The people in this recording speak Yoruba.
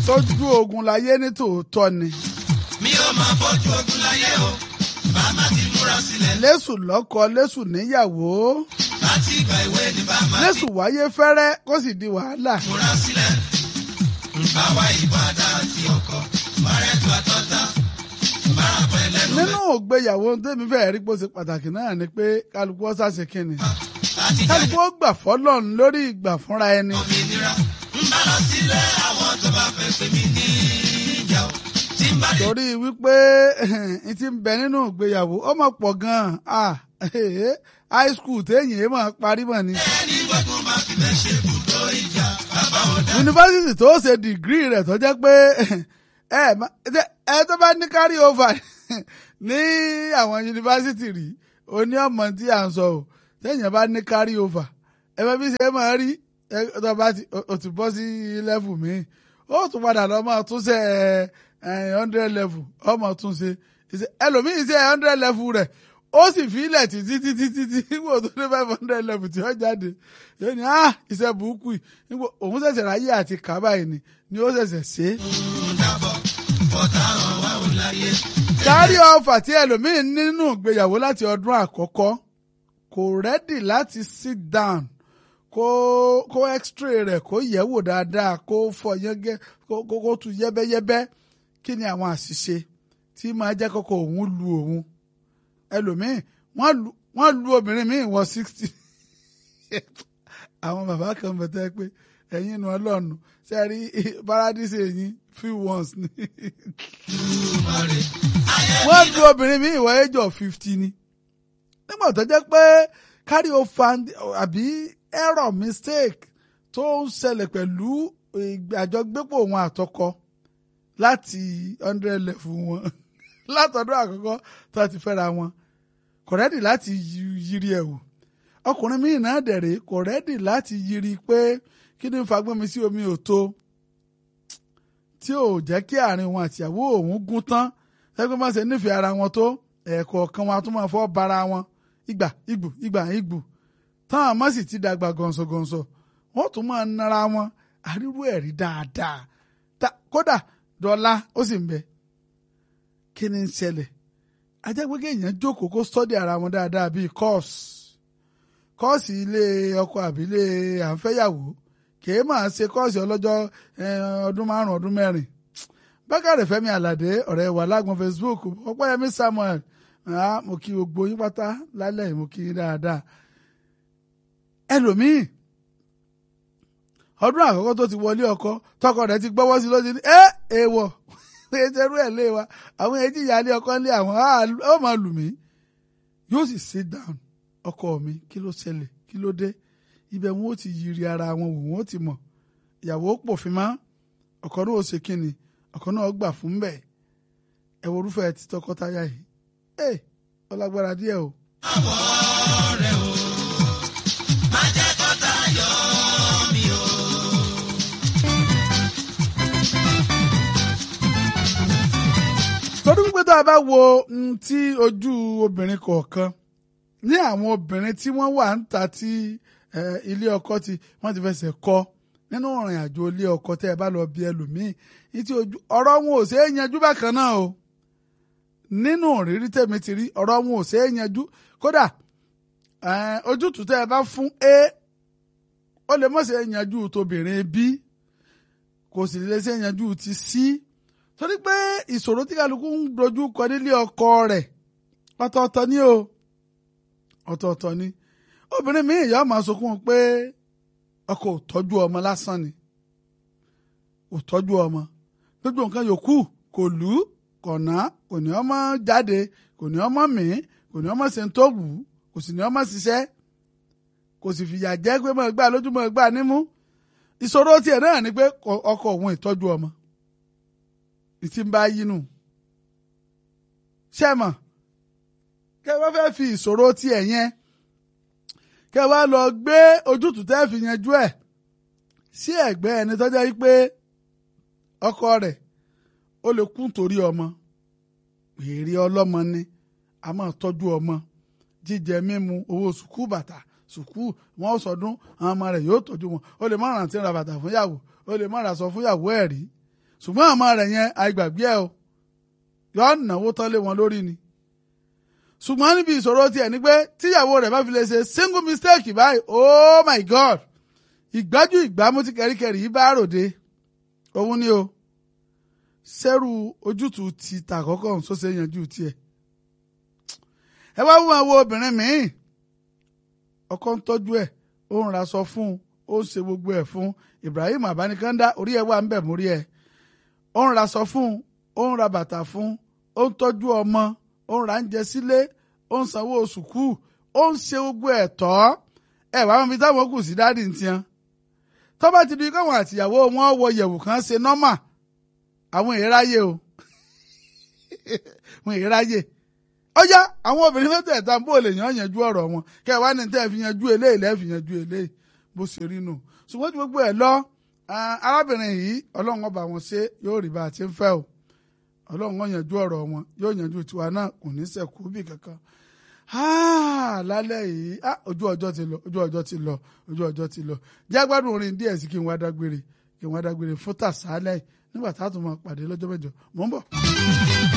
sójú ogun láyé ní tòótọ́ ni. mi ò máa bójú ogun láyé o bàmá ti múra sílẹ̀ lẹ́sù lọ́kọ lẹ́sù níyàwó láti ìgbà ìwé ni bàmá ti lẹ́sù wáyé fẹ́rẹ́ kó sì di wàhálà. múra sílẹ̀ báwa ìbàdàn àti ọkọ márẹ́tù àtọ́ta máa pẹ́ lẹ́nu nínú ìgbéyàwó tẹ́mi fẹ́ẹ́ rí pé ó ṣe pàtàkì náà ni pé kálukú ó ṣàṣe kínni. láti jáde kálukú ó gbà fọ́lọ́run lórí ìgbà fúnra ẹni. òmìnira ń bá lọ sílẹ̀ àwọn tó bá fẹ́ pè mí ní ìjà o tí ń bá dé torí wípé n ti ń bẹ nínú ìgbéyàwó ó mọ̀ pọ̀ gan-an ah, high school téèyàn mọ̀ parí mọ̀ ni. ẹni gbọ́dọ̀ máa fi bẹ́ẹ̀ ṣe ibùdó ìjà bàbá ọ̀dà yunifásitì tó ṣe dìgírì rẹ̀ tó jẹ́ pé ẹ má- ẹ tó bá ní carry over ní àwọn yunifásitì rí oní ọmọ tí à ń sọ o téèyàn bá ní carry over ẹ bá bí ṣe máa rí ẹ tó bá ti o ti bọ́ sí level mi ó tún padà lọ máa tún ṣe ẹ hundred level ọmọ tún ṣe Ìṣe- ẹlòmíì ṣe hundred level rẹ̀ ó sì fi ilẹ̀ títí títí títí nígbà tó dé five hundred level tí ó jáde yóò ní ah iṣẹ́ burúkú yìí nígbà òun ṣẹ̀ṣẹ̀ ráyè àti kábà yìí ni ni ó ṣẹ̀ṣẹ̀ ṣe é. ń dàbọ̀ bọ́tà hàn wá ò láyé kárí ọfà tí ẹlòmíín nínú ìgbéyàwó láti ọdún àkọ́kọ́ kò rẹ́dì láti sit down kó kó x-ray rẹ̀ kó yẹ̀wò dáadáa kó fọ yẹ́gẹ́ kó kó kó tu yẹ́bẹ́yẹ́bẹ́ kí ni àwọn àṣìṣe tí máa jẹ́ kọ́kọ́ òun lu òun ẹlòmíín wọ́n lu wọ́n lu obìnrin míì wọ sixty àwọn bàbá kan bẹ̀tẹ́ pé ẹ̀yin nu ọlọ́run ṣe rí paradise ẹ̀yin few ones ni wọ́n lu obìnrin mi ìwọ age of fifty ni nígbà tó jẹ́ pé carry over àbí error mistake tó ń ṣẹlẹ̀ pẹ̀lú àjọgbépọ̀ òun àtọkọ láti hundred level wọn látọdún àkọ́kọ́ tó ti fẹ́ra wọn kò rẹ́dì láti yí- yiri ẹ̀ wò ọkùnrin míì náà dẹ̀rẹ̀ kò rẹ́dì láti yiri pé kí ni fagbọ́n mi sí omi ò tó tí ò jẹ́ kí àárín wọn àtìyàwó òun gún tán ẹgbẹ́ máa ṣe nífẹ̀ẹ́ ara wọn tó ẹ̀ẹ̀kọ̀ọ̀kan wọn a tún máa fọ́ bara wọn ìgbà ìgbù ìgbà ìgbù táwọn àmọ́ sì ti dàgbà gọ̀ǹsọ̀gọ̀ǹsọ̀ wọ́n tún máa nara wọn àrírú ẹ̀rí dáadáa Ta- kódà dọ́là ó sì ń bẹ kí ni ń ṣẹlẹ̀ ajá pé kéèyàn jókòó kó sọ́dí ara wọn dáadáa bíi kọ́ọ̀sì kọ́ọ̀sì ilé ọkọ àbí ilé àǹfẹ́yàwó kèé máa ṣe kọ́ọ̀sì ọlọ́jọ́ eh, ọdún márùn-ún ọdún mẹ́rin bákàrẹ̀ fẹ́mi àlàdé ọ̀rẹ́ wà lágbọ̀n facebook ọpẹ́yẹmí samuel ah, mo kí gbogbo yín pátá lálẹ́ yìí mo kí yín dáadáa ẹlòmíì ọdún àkọ́kọ́ tó ti wọlé ọkọ tọkọ rẹ̀ ti gbọ́wọ́ sí lójú ní ẹ èèwọ̀ péterú ẹ̀ lé wa àwọn èjì ìyáálé ọkọ ńlé àwọn á ó máa lù mí yóò sì sit down ọkọ mi kí ló ṣẹlẹ̀ kí ló dé ibẹ̀ wọn ó ti yiri ara wọn wò wọn ó ti mọ̀ ìyàwó pòfin mọ́ ọkọ náà ó ṣe kínni ọkọ náà gbà fún bẹ́ẹ̀ ẹ wo orúfẹ́ ti tọkọtaya yìí ẹ ọlágbára díẹ̀ o. àwọ̀ rẹ̀ o má jẹ́ kọ́tà yọ mí o. torí wípé tó a bá wo mm, tí ojú obìnrin kọ̀ọ̀kan ní àwọn obìnrin tí wọ́n wà ń ta tí eh, ilé ọkọ ti wọ́n ti fẹsẹ̀ kọ́ nínú ìrìn àjò ilé ọkọ tẹ́ ẹ bá lọ bí ẹlòmíì ní tí ojú ọ̀rọ̀ wọn ò ṣeé yanjú bákan náà o nínú òrírí tèmi ti rí ọ̀rọ̀ wọn ò ṣeé yanjú kódà eh, ojútùú tẹ́ ẹ bá fún a ó lè mọ̀ ṣe yanjú tóbìnrin b kò sì lè ṣe yanjú ti c torí pé ìṣòro tí kálukú ń dojú kọ nílé ọkọ rẹ̀ ọ̀tọ̀ọ̀tọ̀ ni o ọ̀tọ̀ọ̀tọ̀ ni obìnrin mi ìyá máa sunkún pé ọkọ ò tọ́jú ọmọ lásán ni ò tọ́jú ọmọ gbogbo nǹkan yòókù kò lù ú kò ná kò ní ọmọ jáde kò ní ọmọ mì í kò ní ọmọ ṣe ń tó wù ú kò sì ní ọmọ ṣiṣẹ́ kò sì fìyà jẹ́ pé mọ̀ gbà lójú mọ̀ gbà nímú ìṣòro tiẹ̀ náà ni pé ọkọ òun ìtọ́jú ọmọ ìtì ń bá yínú ṣé mọ̀ kẹ́ ẹ bá fẹ́ fi ìṣòro tiẹ̀ yẹn kẹ́ ẹ bá lọ gbé ojútùú tẹ́ fi yanjú ẹ̀ sí ẹ̀gbẹ́ ẹni tó jẹ́ pé ọkọ rẹ̀ ó lè kú torí ọmọ èrè ọlọ́mọ ni a máa tọ́jú ọmọ jíjẹ mímu owó sùkúù bàtà sùkúù wọn sọdún àwọn ọmọ rẹ̀ yóò tọ́jú wọn ó lè má rántí ra bàtà fún yàwó ó lè má ra sọ fún yàwó ẹ̀ rí ṣùgbọ́n àmọ́ rẹ̀ yẹn àìgbàgbé ẹ o yọ náwó tán lé wọn lórí ni ṣùgbọ́n níbi ìṣòro tiẹ̀ ni pé tíyàwó rẹ̀ bá fi lè ṣe single mistake báyìí oh my god ìgbájú ìgbámú tí kẹríkẹrí yìí bá ròde òun ni o sẹ́rù ojútùú ti tàkọ́kọ́ ọ̀hún sọ́sẹ̀ yanjú tiẹ̀ ẹ wá wọ́n wo obìnrin míì ọkọ ń tọ́jú ẹ̀ ó ń ra sọ fún un ó ń ṣe gbogbo ẹ̀ fún Ibrahim Abanikanda orí ẹ̀ wà ń bẹ̀ mórí ẹ̀ ó ń ra sọ fún un ó ń ra bàtà fún un ó ń tọ́jú ọmọ ó ń ra oúnjẹ sílé ó ń sanwó sùkúù ó ń ṣe gbogbo ẹ̀ tọ́ ẹ̀ wá wọn fi táwọn kù sí dáàdì ń tiẹn tó bá ti di káwọn àtìyàwó wọn wọ yẹ̀wù kan ṣe nọ́mà àwọn èèráyè o wọn èèráyè ọjà àwọn obìnrin mẹ́tẹ̀ẹ̀ta bó lè yàn yanjú ọ̀rọ̀ wọn kẹ́ ẹ wá ní tẹ́ ẹ fi yanjú eléyìí lẹ́ẹ̀ fi yanjú eléyìí bó ṣe rí nù ṣùgbọ́n tí gbogbo ẹ̀ lọ arábìnrin yìí ọlọ́run ọba wọn ṣe yóò rí bá a ti ń fẹ́ o ọlọ́run ó yanjú ọ̀rọ̀ wọn yóò yanjú tiwa náà kò ní sẹ̀kú bí kankan lálẹ́ yìí ojú ọjọ́ ti lọ ojú ọjọ́ ti lọ ojú ọjọ́ ti lọ jẹ́ gbádùn orin díẹ̀ sí kí n wá dágbére kí n wá dágbére fún tàṣálẹ̀ nígbà tá a tún máa pàdé lọ́jọ́ mẹ́jọ mò ń bọ̀.